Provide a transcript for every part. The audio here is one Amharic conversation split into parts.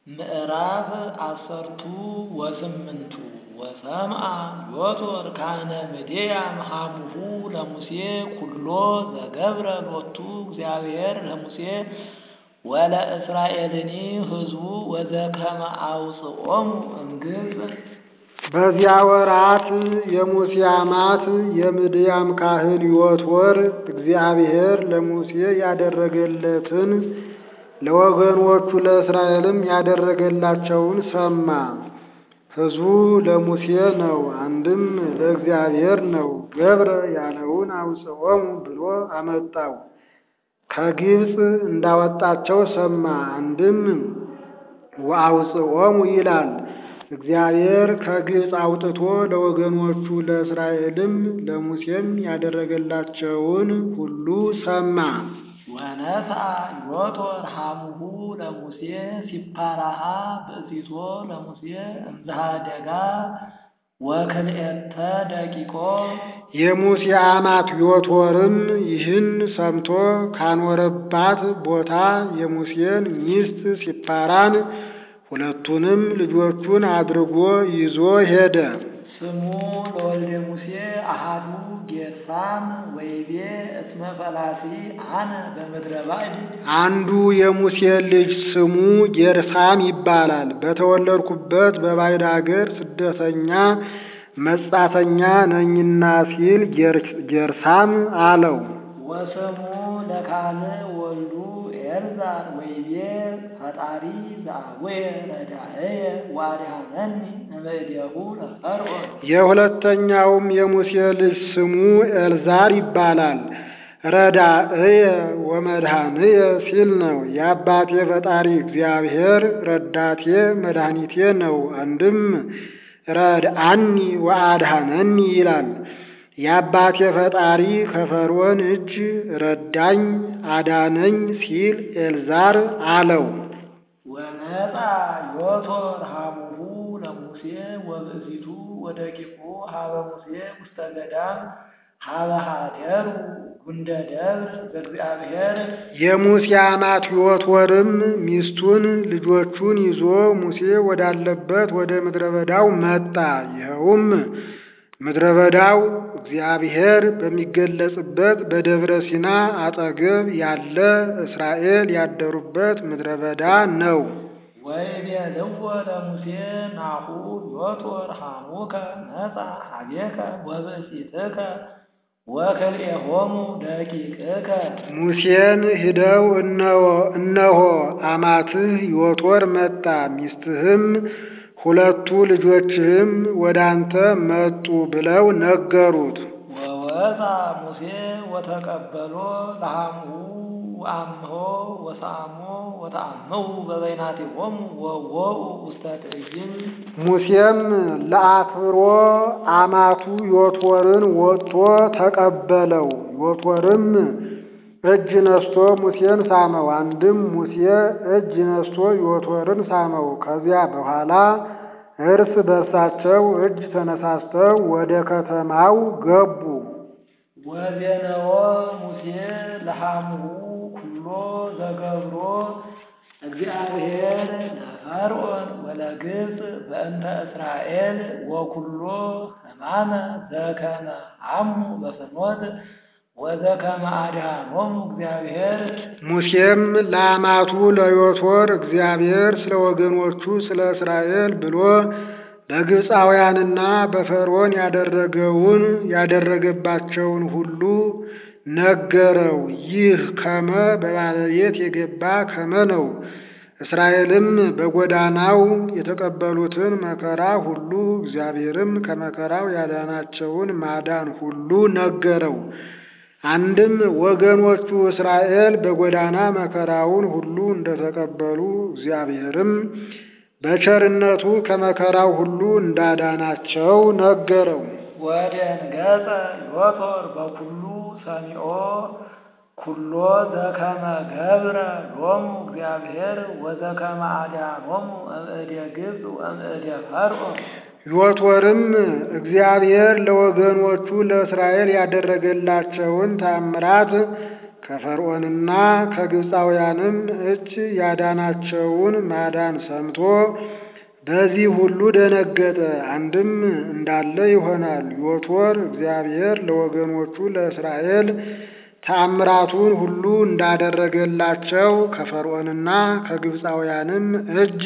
ምዕራፍ አሰርቱ ወስምንቱ ወሰምአ ዮቶር ካህነ ምድያም ሀሙሁ ለሙሴ ኩሎ ዘገብረ ሎቱ እግዚአብሔር ለሙሴ ወለእስራኤልኒ ሕዝቡ ወዘከመ አውፅኦሙ እምግብፅ። በዚያ ወራት የሙሴ አማት የምድያም ካህን ዮቶር እግዚአብሔር ለሙሴ ያደረገለትን ለወገኖቹ ለእስራኤልም ያደረገላቸውን ሰማ። ሕዝቡ ለሙሴ ነው፣ አንድም ለእግዚአብሔር ነው። ገብረ ያለውን አውፅኦሙ ብሎ አመጣው። ከግብፅ እንዳወጣቸው ሰማ። አንድም ወአውፅኦሙ ይላል። እግዚአብሔር ከግብፅ አውጥቶ ለወገኖቹ ለእስራኤልም ለሙሴም ያደረገላቸውን ሁሉ ሰማ። ወነስአ ዮቶር ሀሙሁ ለሙሴ ሲፓራሃ ብእሲቶ ለሙሴ እምዝሃደጋ ወክልኤተ ደቂቆ። የሙሴ አማት ዮቶርም ይህን ሰምቶ ካኖረባት ቦታ የሙሴን ሚስት ሲፓራን ሁለቱንም ልጆቹን አድርጎ ይዞ ሄደ። ስሙ ለወልደ ሙሴ አሃዱ ጌርሳም ወይቤ እስመ ፈላሲ አነ በምድረ ባዕድ። አንዱ የሙሴ ልጅ ስሙ ጌርሳም ይባላል። በተወለድኩበት በባዕድ አገር ስደተኛ መጻተኛ ነኝና ሲል ጌርሳም አለው። ወስሙ ለካልእ ወልዱ ኤልዛር ወይቤ ፈጣሪ ዘአቡየ ረዳእየ ወአድኀነኒ እምእዴሁ ለፈርዖን። የሁለተኛውም የሙሴ ልጅ ስሙ ኤልዛር ይባላል። ረዳእየ ወመድኃንየ ሲል ነው። የአባቴ ፈጣሪ እግዚአብሔር ረዳቴ መድኃኒቴ ነው። አንድም ረድአኒ ወአድኀነኒ ይላል። የአባቴ ፈጣሪ ከፈርዖን እጅ ረዳኝ አዳነኝ ሲል ኤልዛር አለው። ወመጻ ዮቶር ሀሙሁ ለሙሴ ወብእሲቱ ወደቂቁ ሀበ ሙሴ ውስተ ገዳም ሀበ ሀደሩ ጉንደ ደብር ዘእግዚአብሔር። የሙሴ አማት ዮቶርም ሚስቱን ልጆቹን ይዞ ሙሴ ወዳለበት ወደ ምድረ በዳው መጣ። ይኸውም ምድረ በዳው እግዚአብሔር በሚገለጽበት በደብረ ሲና አጠገብ ያለ እስራኤል ያደሩበት ምድረ በዳ ነው። ወይቤልዎ ለሙሴ ናሁ ዮቶር ሀሙከ መጻ ሀቤከ ወብእሲትከ ወክልኤሆሙ ደቂቅከ። ሙሴን ሂደው እነሆ አማትህ ዮቶር መጣ፣ ሚስትህም ሁለቱ ልጆችህም ወደ አንተ መጡ ብለው ነገሩት። ወወፃ ሙሴ ወተቀበሎ ለሃምሁ ወአምሆ ወሰአሞ ወተአምሁ በበይናቲሆሙ ወወኡ ውስተ ትዕይንት። ሙሴም ለአክብሮ አማቱ ዮቶርን ወጥቶ ተቀበለው። ዮቶርም እጅ ነስቶ ሙሴን ሳመው። አንድም ሙሴ እጅ ነስቶ ዮቶርን ሳመው። ከዚያ በኋላ እርስ በርሳቸው እጅ ተነሳስተው ወደ ከተማው ገቡ። ወዜነዎ ሙሴ ለሃምሁ ኩሎ ዘገብሮ እግዚአብሔር ለፈርዖን ወለግብፅ በእንተ እስራኤል ወኩሎ ሕማመ ዘከመ ሐሙ በፍኖት ወዘከመ አድኀኖሙ እግዚአብሔር። ሙሴም ለአማቱ ለዮቶር እግዚአብሔር ስለ ወገኖቹ ስለ እስራኤል ብሎ በግብፃውያንና በፈርዖን ያደረገውን ያደረገባቸውን ሁሉ ነገረው። ይህ ከመ በባለቤት የገባ ከመ ነው። እስራኤልም በጎዳናው የተቀበሉትን መከራ ሁሉ እግዚአብሔርም ከመከራው ያዳናቸውን ማዳን ሁሉ ነገረው። አንድም ወገኖቹ እስራኤል በጎዳና መከራውን ሁሉ እንደተቀበሉ እግዚአብሔርም በቸርነቱ ከመከራው ሁሉ እንዳዳናቸው ነገረው። ወደንገጸ ዮቶር በኩሉ ሰሚዖ ኩሎ ዘከመ ገብረ ሎሙ እግዚአብሔር ወዘከመ አድኀኖሙ እምእደ ግብፅ ወእምእደ ፈርዖን። ዮቶርም እግዚአብሔር ለወገኖቹ ለእስራኤል ያደረገላቸውን ታምራት ከፈርዖንና ከግብፃውያንም እጅ ያዳናቸውን ማዳን ሰምቶ በዚህ ሁሉ ደነገጠ። አንድም እንዳለ ይሆናል። ዮቶር እግዚአብሔር ለወገኖቹ ለእስራኤል ተአምራቱን ሁሉ እንዳደረገላቸው ከፈርዖንና ከግብፃውያንም እጅ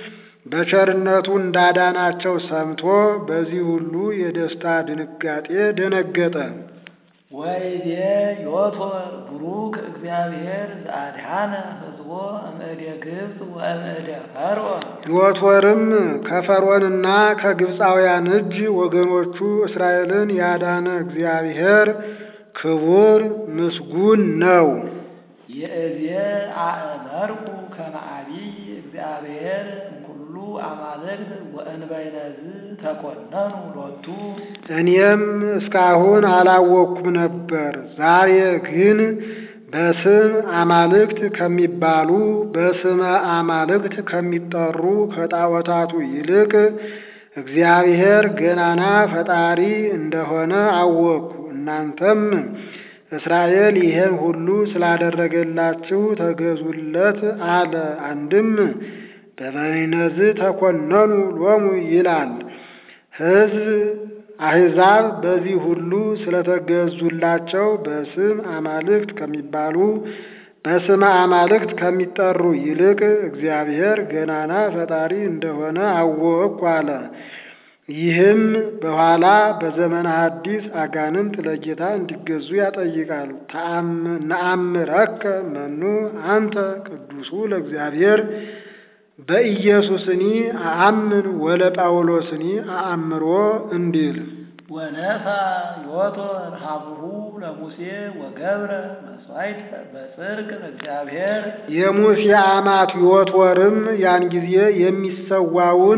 በቸርነቱ እንዳዳናቸው ሰምቶ በዚህ ሁሉ የደስታ ድንጋጤ ደነገጠ። ወይቤ ዮቶር ቡሩክ እግዚአብሔር ዘአድኃነ ሕዝቦ እምእደ ግብፅ ወእምእደ ፈርዖን። ዮቶርም ከፈርዖንና ከግብፃውያን እጅ ወገኖቹ እስራኤልን ያዳነ እግዚአብሔር ክቡር ምስጉን ነው። ይእዜ አእመርኩ ከመ ዐቢይ እግዚአብሔር እምኩሉ አማልክት ወእንበይነዝ ተኰነኑ ሎቱ። እኔም እስካሁን አላወቅኩም ነበር። ዛሬ ግን በስም አማልክት ከሚባሉ በስመ አማልክት ከሚጠሩ ከጣዖታቱ ይልቅ እግዚአብሔር ገናና ፈጣሪ እንደሆነ አወቅኩ። እናንተም እስራኤል ይህን ሁሉ ስላደረገላችሁ ተገዙለት አለ። አንድም በበይነዝ ተኰነኑ ሎሙ ይላል። ሕዝብ አሕዛብ በዚህ ሁሉ ስለተገዙላቸው በስም አማልክት ከሚባሉ በስመ አማልክት ከሚጠሩ ይልቅ እግዚአብሔር ገናና ፈጣሪ እንደሆነ አወቅኩ አለ። ይህም በኋላ በዘመነ ሐዲስ አጋንንት ለጌታ እንዲገዙ ያጠይቃል። ነአምረከ መኑ አንተ ቅዱሱ ለእግዚአብሔር በኢየሱስኒ አአምን ወለ ጳውሎስኒ አአምሮ እንዲል ወነሳ ዮቶር ሀብሁ ለሙሴ ወገብረ መሥዋዕት በጽድቅ ለእግዚአብሔር። የሙሴ አማት ዮቶርም ያን ጊዜ የሚሰዋውን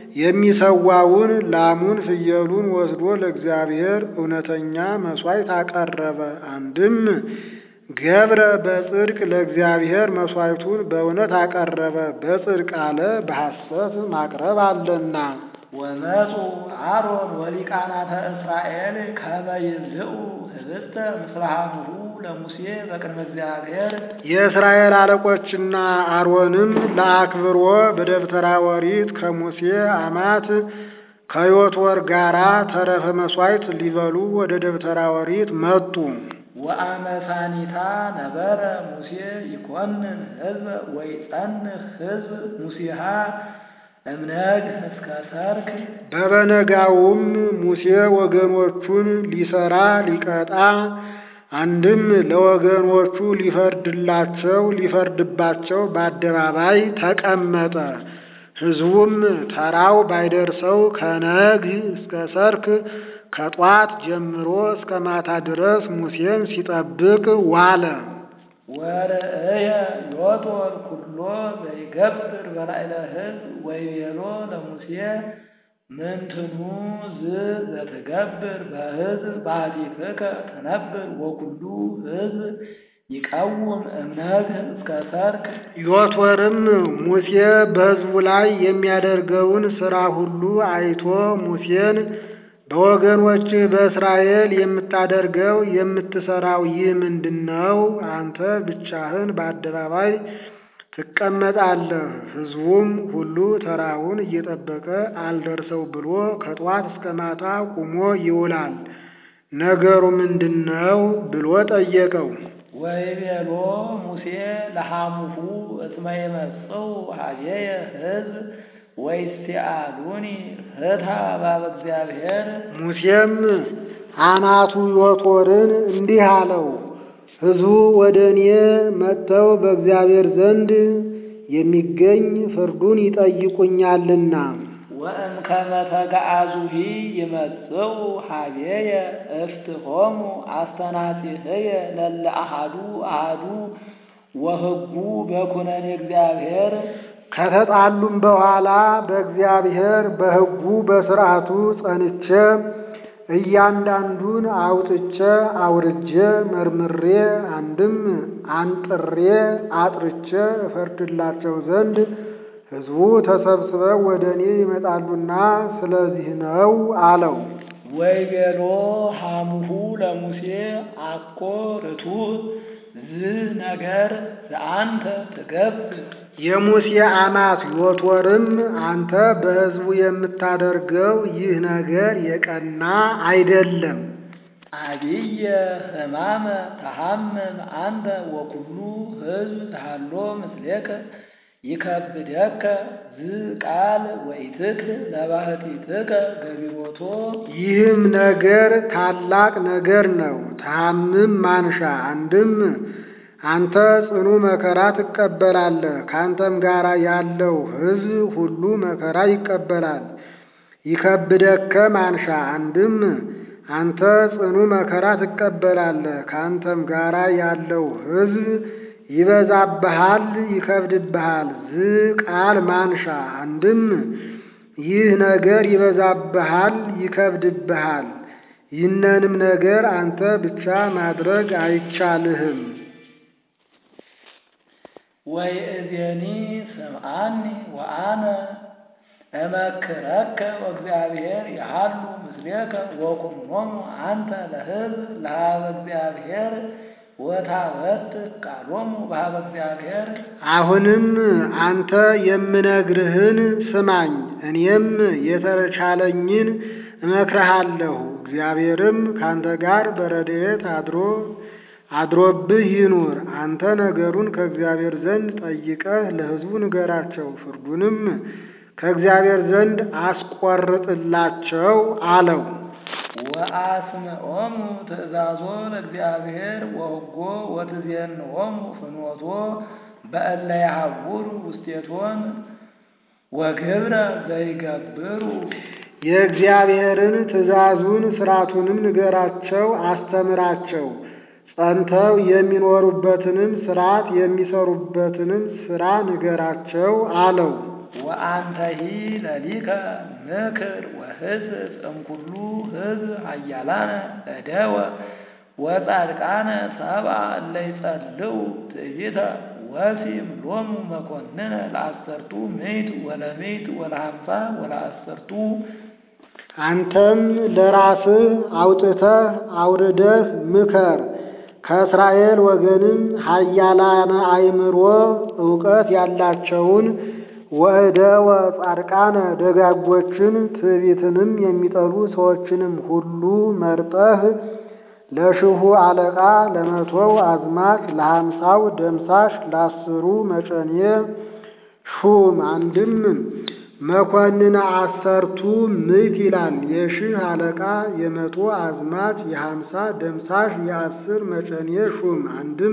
የሚሰዋውን ላሙን ፍየሉን ወስዶ ለእግዚአብሔር እውነተኛ መሥዋዕት አቀረበ። አንድም ገብረ በጽድቅ ለእግዚአብሔር መሥዋዕቱን በእውነት አቀረበ። በጽድቅ አለ በሐሰት ማቅረብ አለና። ወመፁ አሮን ወሊቃናተ እስራኤል ከመ ይብልዑ ህብስተ ምስለ ሀብሁ ለሙሴ በቅድመ እግዚአብሔር። የእስራኤል አለቆችና አሮንም ለአክብሮ በደብተራ ኦሪት ከሙሴ አማት ከዮቶር ጋራ ተረፈ መሥዋዕት ሊበሉ ወደ ደብተራ ኦሪት መጡ። ወአመሳኒታ ነበረ ሙሴ ይኮንን ህዝበ ወይጸንህ ህዝብ ሙሴሃ እምነግ እስከ ሰርክ። በበነጋውም ሙሴ ወገኖቹን ሊሰራ ሊቀጣ አንድም ለወገኖቹ ሊፈርድላቸው ሊፈርድባቸው በአደባባይ ተቀመጠ። ሕዝቡም ተራው ባይደርሰው ከነግ እስከ ሰርክ ከጧት ጀምሮ እስከ ማታ ድረስ ሙሴን ሲጠብቅ ዋለ። ወርእየ ዮቶር ኩሎ ዘይገብር በላዕለ ሕዝብ ወይቤሎ ለሙሴ ምንትኑ ዝ ዘትገብር በሕዝብ ባሕቲትከ ትነብር ወኩሉ ሕዝብ ይቀውም እምነግህ እስከ ሰርክ። ዮቶርም ሙሴ በሕዝቡ ላይ የሚያደርገውን ሥራ ሁሉ አይቶ ሙሴን በወገኖች በእስራኤል የምታደርገው የምትሰራው ይህ ምንድን ነው? አንተ ብቻህን በአደባባይ ትቀመጣለህ። ሕዝቡም ሁሉ ተራውን እየጠበቀ አልደርሰው ብሎ ከጧት እስከ ማታ ቁሞ ይውላል። ነገሩ ምንድን ነው ብሎ ጠየቀው። ወይቤሎ ሙሴ ለሐሙሁ እስመ ይመጽኡ ኀቤየ ሕዝብ ወይስቲአሉኒ ፍትሐ ባበ እግዚአብሔር። ሙሴም አናቱ ዮቶርን እንዲህ አለው፣ ሕዝቡ ወደ እኔ መጥተው በእግዚአብሔር ዘንድ የሚገኝ ፍርዱን ይጠይቁኛልና ወእምከመ ተገአዙሂ ይመጽኡ ኀቤየ እፍትሖሙ አስተናጺህየ ለለ አሐዱ አሐዱ ወሕጉ በኵነኔ እግዚአብሔር። ከተጣሉም በኋላ በእግዚአብሔር በሕጉ በሥርዓቱ ጸንቼ እያንዳንዱን አውጥቼ አውርጄ መርምሬ አንድም አንጥሬ አጥርቼ እፈርድላቸው ዘንድ ሕዝቡ ተሰብስበው ወደ እኔ ይመጣሉና ስለዚህ ነው አለው። ወይቤሎ ሐሙሁ ለሙሴ አኮ ርቱዕ ዝ ነገር ዘአንተ ትገብር የሙሴ አማት ዮቶርም አንተ በሕዝቡ የምታደርገው ይህ ነገር የቀና አይደለም። አብየ ሕማመ ተሐምም አንተ ወኩሉ ሕዝብ ተሃሎ ምስሌከ ይከብደከ ዝ ቃል ወኢትክል ለባህቲትከ ገቢሮቶ ይህም ነገር ታላቅ ነገር ነው። ታምም ማንሻ አንድም አንተ ጽኑ መከራ ትቀበላለህ፣ ከአንተም ጋር ያለው ሕዝብ ሁሉ መከራ ይቀበላል። ይከብደከ ማንሻ አንድም አንተ ጽኑ መከራ ትቀበላለህ፣ ከአንተም ጋር ያለው ሕዝብ ይበዛብሃል፣ ይከብድብሃል። ዝ ቃል ማንሻ አንድም ይህ ነገር ይበዛብሃል፣ ይከብድብሃል። ይህንንም ነገር አንተ ብቻ ማድረግ አይቻልህም። ወይእዜኒ ስምዓኒ ወአነ እመክረከ ወእግዚአብሔር ያሃሉ ምስሌከ ወኩኖሙ አንተ ለሕዝብ ለሃበ እግዚአብሔር ወታበት ቃሎሙ በሃበ እግዚአብሔር አሁንም አንተ የምነግርህን ስማኝ፣ እኔም የተቻለኝን እመክርሃለሁ። እግዚአብሔርም ካንተ ጋር በረድኤት አድሮ አድሮብህ ይኑር። አንተ ነገሩን ከእግዚአብሔር ዘንድ ጠይቀህ ለሕዝቡ ንገራቸው፣ ፍርዱንም ከእግዚአብሔር ዘንድ አስቆርጥላቸው አለው። ወአስምዖሙ ትእዛዞ ለእግዚአብሔር ወሕጎ ወትዜንዖሙ ፍኖቶ በእለ ያሐውሩ ውስቴቶን ወግብረ ዘይገብሩ የእግዚአብሔርን ትእዛዙን ሥርዓቱንም ንገራቸው፣ አስተምራቸው። ጸንተው የሚኖሩበትንም ሥርዓት የሚሰሩበትንም ሥራ ንገራቸው አለው። ወአንተሂ ለሊከ ምክር ወሕዝብ እምኩሉ ሕዝብ ኃያላነ እደወ ወጻድቃነ ሰብአ እለ ይጸልው ትዕቢተ ወሲም ሎሙ መኮንነ ለአሰርቱ ምዕት ወለምዕት ወለሃምሳ ወለአሰርቱ አንተም ለራስህ አውጥተህ አውርደህ ምከር። ከእስራኤል ወገንም ኃያላነ አእምሮ እውቀት ያላቸውን ወእደወ ጻድቃነ ደጋጎችን ትዕቢትንም የሚጠሉ ሰዎችንም ሁሉ መርጠህ ለሽሁ አለቃ ለመቶው አዝማች ለሃምሳው ደምሳሽ ለአስሩ መጨኔ ሹም። አንድም መኮንነ አሰርቱ ምዕት ይላል። የሺህ አለቃ የመቶ አዝማች የሃምሳ ደምሳሽ የአስር መጨኔ ሹም። አንድም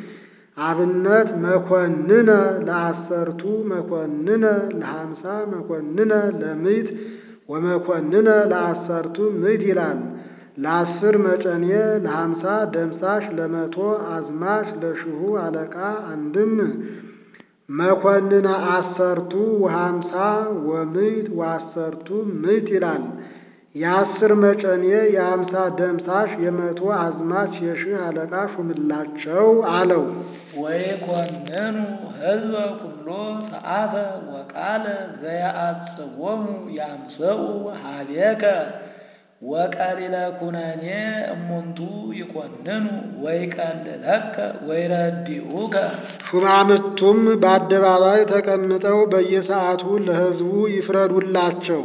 አብነት መኮንነ ለአሰርቱ መኮንነ ለሃምሳ መኮንነ ለምዕት ወመኮንነ ለአሰርቱ ምዕት ይላል። ለአስር መጨኔ ለሃምሳ ደምሳሽ ለመቶ አዝማች ለሽሁ አለቃ አንድም መኮንነ አሰርቱ ወሃምሳ ወምዕት ወአሰርቱ ምዕት ይላል። የአስር መጨኔ የሃምሳ ደምሳሽ የመቶ አዝማች የሺህ አለቃ ሹምላቸው አለው። ወይኮንኑ ሕዝበ ኩሎ ሰዓተ ወቃለ ዘያአጽዎሙ ያምሰኡ ሀቤከ ወቀሊለ ኩነኔ እሙንቱ ይኮንኑ ወይቀልለከ ወይረዲኡከ ሹማምቱም በአደባባይ ተቀምጠው በየሰዓቱ ለሕዝቡ ይፍረዱላቸው።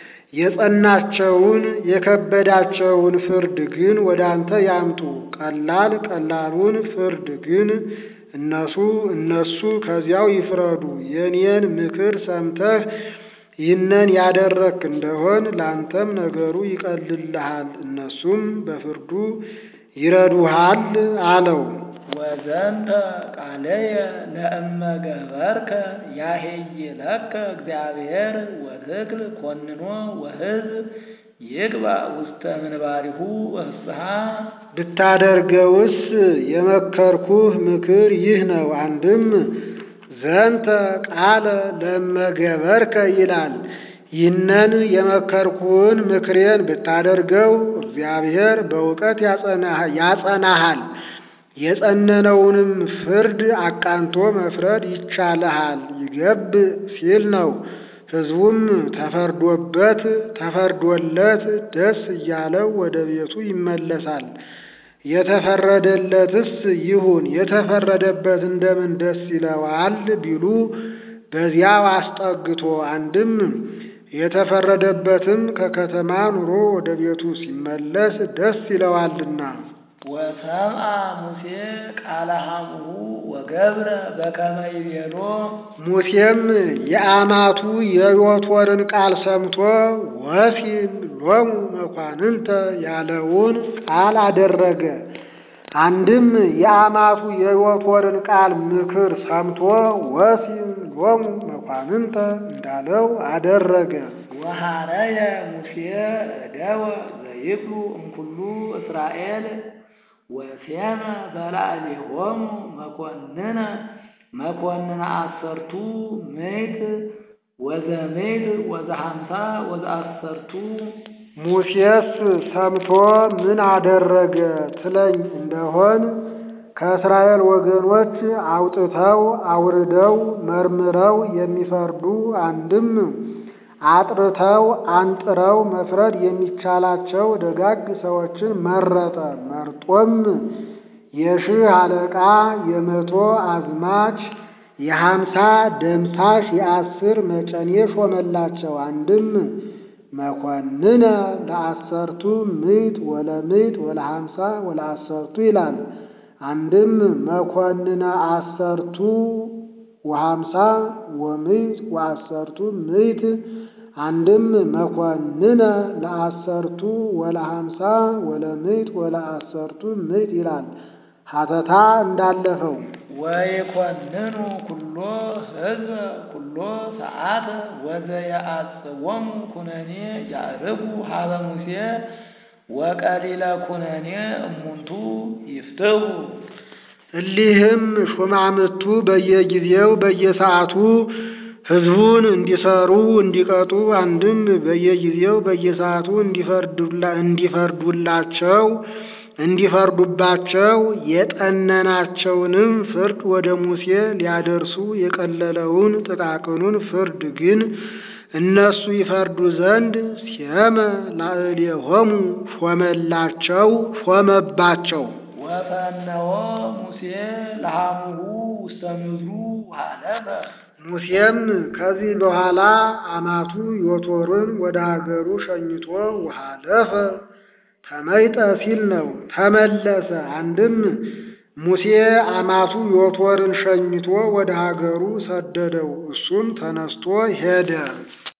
የጸናቸውን የከበዳቸውን ፍርድ ግን ወደ አንተ ያምጡ። ቀላል ቀላሉን ፍርድ ግን እነሱ እነሱ ከዚያው ይፍረዱ። የኔን ምክር ሰምተህ ይህንን ያደረክ እንደሆን ለአንተም ነገሩ ይቀልልሃል፣ እነሱም በፍርዱ ይረዱሃል አለው። ወዘንተ ቃለየ ለእመ ገበርከ ያሄይለከ እግዚአብሔር ወትክል ኮንኖ ወሕዝብ ይግባ ውስተ ምንባሪሁ ወፍስሐ ብታደርገውስ የመከርኩህ ምክር ይህ ነው። አንድም ዘንተ ቃለ ለመገበርከ ይላል። ይህንን የመከርኩህን ምክሬን ብታደርገው እግዚአብሔር በእውቀት ያጸናሃል፣ የጸነነውንም ፍርድ አቃንቶ መፍረድ ይቻልሃል። ይገብ ሲል ነው። ሕዝቡም ተፈርዶበት ተፈርዶለት ደስ እያለው ወደ ቤቱ ይመለሳል። የተፈረደለትስ ይሁን የተፈረደበት እንደምን ደስ ይለዋል ቢሉ በዚያው አስጠግቶ አንድም የተፈረደበትም ከከተማ ኑሮ ወደ ቤቱ ሲመለስ ደስ ይለዋልና። ወሰምአ ሙሴ ቃለ ሐሙሁ ወገብረ በከመ ይቤሎ ሙሴም የአማቱ የዮቶርን ቃል ሰምቶ ወሲም ሎሙ መኳንንተ ያለውን ቃል አደረገ። አንድም የአማቱ የዮቶርን ቃል ምክር ሰምቶ ወሲም ሎሙ መኳንንተ እንዳለው አደረገ። ወሐረየ ሙሴ እደወ ዘይክሉ እምኩሉ እስራኤል ወሴመ በላዕሌሆሙ መኮንነ መኮንነ አሰርቱ ምዕት ወዘምዕት ወዘሃምሳ ወዘአሰርቱ ሙሴስ ሰምቶ ምን አደረገ ትለኝ እንደሆን ከእስራኤል ወገኖች አውጥተው አውርደው መርምረው የሚፈርዱ አንድም አጥርተው አንጥረው መፍረድ የሚቻላቸው ደጋግ ሰዎችን መረጠ። መርጦም የሺህ አለቃ የመቶ አዝማች የሀምሳ ደምሳሽ የአስር መጨኔ ሾመላቸው። አንድም መኮንነ ለአሰርቱ ምዕት ወለምዕት ወለሀምሳ ወለአሰርቱ ይላል። አንድም መኮንነ አሰርቱ ወሀምሳ ወምዕት ወአሰርቱ ምዕት አንድም መኮንነ ለአሰርቱ ወለሀምሳ ወለምዕት ወለአሰርቱ ምዕት ይላል። ሀተታ እንዳለፈው ወይኮንኑ ኩሎ ሕዝበ ኩሎ ሰዓተ ወዘየአጽወሙ ኩነኔ ያዕርጉ ሀበ ሙሴ ወቀሊለ ኩነኔ እሙንቱ ይፍትሁ እሊህም ሹማምቱ በየጊዜው በየሰዓቱ ሕዝቡን እንዲሰሩ እንዲቀጡ አንድም በየጊዜው በየሰዓቱ እንዲፈርዱላቸው እንዲፈርዱባቸው የጠነናቸውንም ፍርድ ወደ ሙሴ ሊያደርሱ የቀለለውን ጥቃቅኑን ፍርድ ግን እነሱ ይፈርዱ ዘንድ ሴመ ላዕሌሆሙ ሾመላቸው ሾመባቸው። ወፈነወ ሙሴ ለሐሙሁ ውስተ ምድሩ ወሀለፈ ሙሴም ከዚህ በኋላ አማቱ ዮቶርን ወደ ሀገሩ ሸኝቶ ውሃለፈ ተመይጠ ሲል ነው ተመለሰ። አንድም ሙሴ አማቱ ዮቶርን ሸኝቶ ወደ ሀገሩ ሰደደው፣ እሱም ተነስቶ ሄደ።